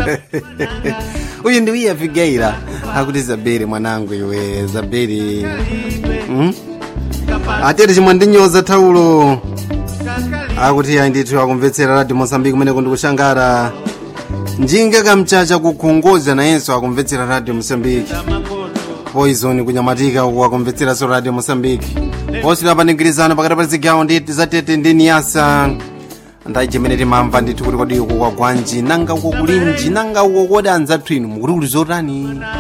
uyu ndi wiya figeira akuti zabiri mwanangu iwe zabiri hmm? atete chimwe ndinyoza thaulo akuti ayi ndithu akumvetsera radio mosambiki kumeneko ndikushangara njinga kamchacha kukhongoza nayenso akumvetsera radio mosambiki poison kunyamatika uku akumvetseranso radio mosambiki posula paningilizano pakati pa zigawo nditi zatete ndi niyasa ndayi chimene timamva ndithu kuti kodi uko kwagwanji nanga uko kulinji nanga uko kodi anzathu inu mukuti kuli zotani